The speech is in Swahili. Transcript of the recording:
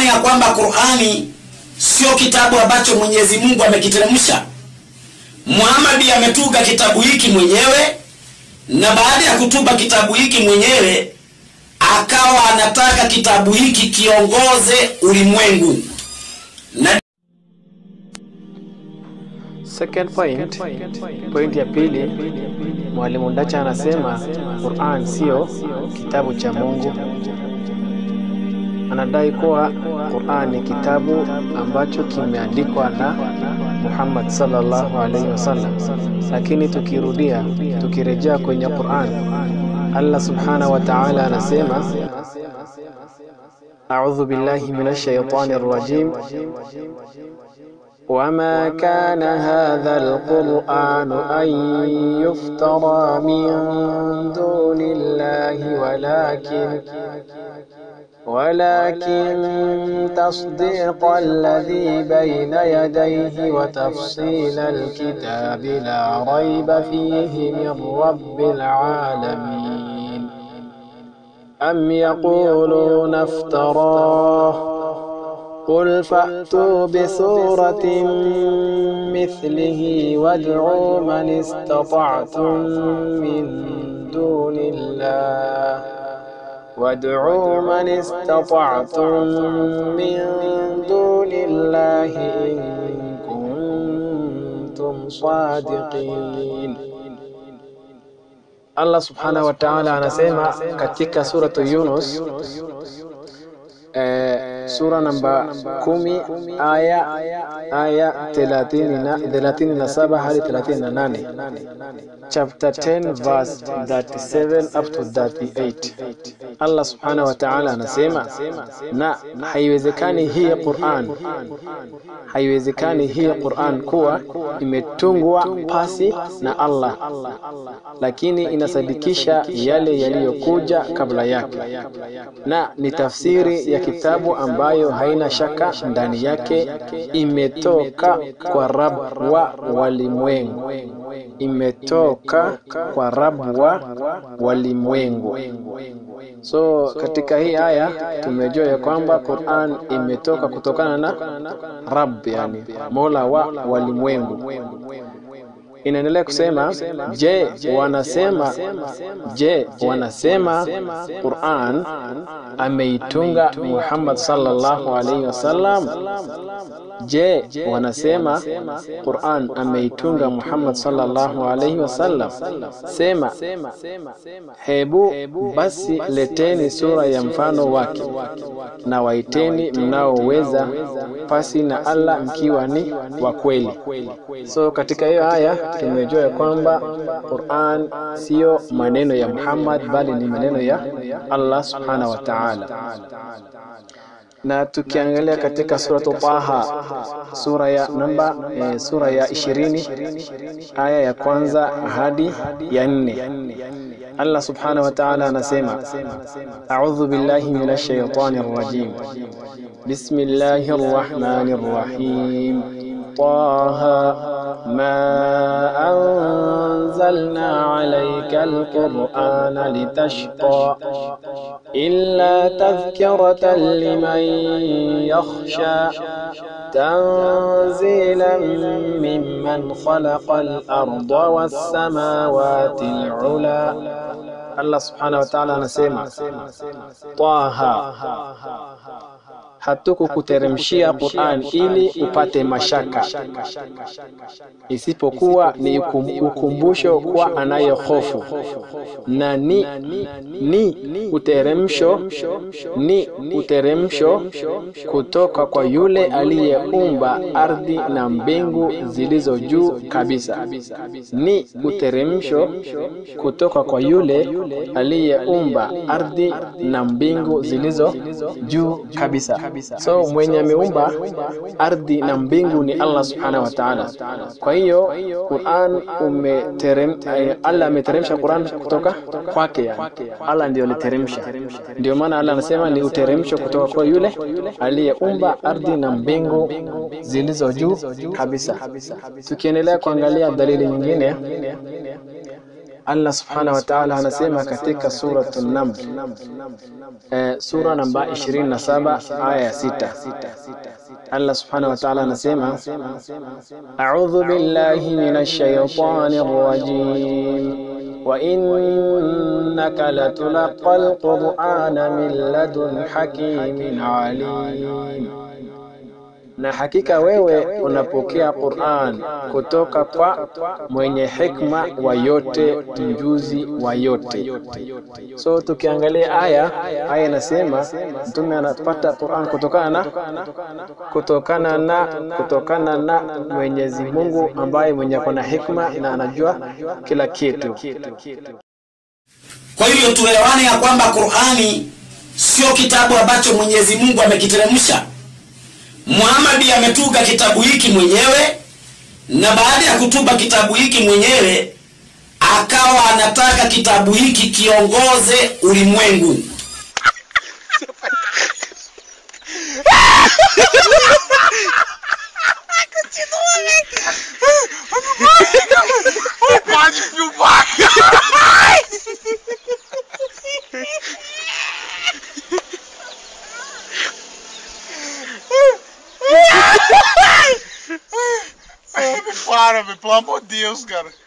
maana ya kwamba Qur'ani sio kitabu ambacho Mwenyezi Mungu amekiteremsha. Muhammad ametunga kitabu hiki mwenyewe, na baada ya kutunga kitabu hiki mwenyewe akawa anataka kitabu hiki kiongoze ulimwengu na Second point, point ya pili, Mwalimu Ndacha anasema Qur'an sio kitabu cha Mungu. Anadai kuwa Qur'an ni kitabu ambacho kimeandikwa na Muhammad sallallahu alaihi wasallam, lakini tukirudia, tukirejea kwenye Qur'an, Allah subhanahu wa ta'ala anasema A'udhu billahi minash shaitani rrajim وما كان هذا القرآن أن يفترى من دون الله ولكن ولكن تصديق الذي بين يديه وتفصيل الكتاب لا ريب فيه من رب العالمين أم يقولون افتراه قل فأتوا بسورة مثله وادعوا من استطعتم من دون الله وادعوا من استطعتم من دون الله إن كنتم صادقين Allah subhanahu wa ta'ala anasema katika suratu Yunus eh, sura namba kumi aya aya thelathini na thelathini na saba hadi thelathini na nane chapter 10 verse 37 up to 38 Allah subhanahu wa ta'ala anasema na haiwezekani hii Qur'an haiwezekani hii Qur'an kuwa imetungwa pasi na Allah lakini inasadikisha yale yaliyokuja kabla yake na ni tafsiri ya kitabu ambayo haina shaka ndani yake imetoka kwa Rabb wa walimwengu imetoka kwa Rabb wa walimwengu so katika hii aya tumejua ya kwamba Qur'an imetoka kutokana na Rabb yani Mola wa walimwengu inaendelea kusema je wanasema je wanasema Qur'an ameitunga Muhammad sallallahu alaihi wasallam je wanasema Qur'an ameitunga Muhammad sallallahu alaihi wasallam sema hebu basi leteni sura ya mfano wake na waiteni mnaoweza pasi na Allah mkiwa ni wa kweli so katika hiyo aya tumejua ya kwamba Qur'an sio maneno ya Muhammad bali ni maneno ya Allah subhanahu wa ta'ala na tukiangalia katika suratu Taha sura ya namba e, sura ya ishirini aya ya kwanza hadi ya nne Allah subhanahu wa ta'ala anasema a'udhu billahi minash shaitanir rajim bismillahir rahmanir rahim طه ما أنزلنا عليك القرآن لتشقى إلا تذكرة لمن يخشى تنزيلا ممن خلق الأرض والسماوات العلى الله سبحانه وتعالى anasema طه hatukukuteremshia Qur'an ili upate mashaka, isipokuwa ni ukumbusho kwa anayehofu, na ni ni uteremsho ni uteremsho kutoka kwa yule aliyeumba ardhi na mbingu zilizo juu kabisa. Ni uteremsho kutoka kwa yule aliyeumba ardhi na mbingu zilizo juu kabisa. So mwenye ameumba ardhi na mbingu ni Allah subhanahu wa ta'ala. Kwa hiyo Qur'an umeterem, Allah ameteremsha Qur'an kutoka kwake, yani Allah ndio aliteremsha. Ndio maana Allah anasema ni uteremsho kutoka kwa yule aliyeumba ardhi na mbingu zilizo juu kabisa. Tukiendelea kuangalia dalili nyingine Allah subhanahu wa ta'ala anasema katika suratu Naml eh, sura namba 27 aya ya 6 Allah subhanahu wa ta'ala anasema a'udhu billahi minash shaitanir rajim وإنك لتلقى القرآن من لدن حكيم عليم na hakika wewe unapokea Qur'an kutoka kwa mwenye hikma wa yote, mjuzi wa yote. So tukiangalia aya, aya inasema mtume anapata Qur'an kutokana na kutokana na kutokana na Mwenyezi Mungu ambaye mwenye kuna hikma na anajua kila kitu. Kwa hivyo tuelewane ya kwamba Qur'ani sio kitabu ambacho Mwenyezi Mungu amekiteremsha. Muhammad ametuga kitabu hiki mwenyewe, na baada ya kutuba kitabu hiki mwenyewe akawa anataka kitabu hiki kiongoze ulimwengu. Pode filmar! Ai, me para, velho, pelo amor de Deus, cara.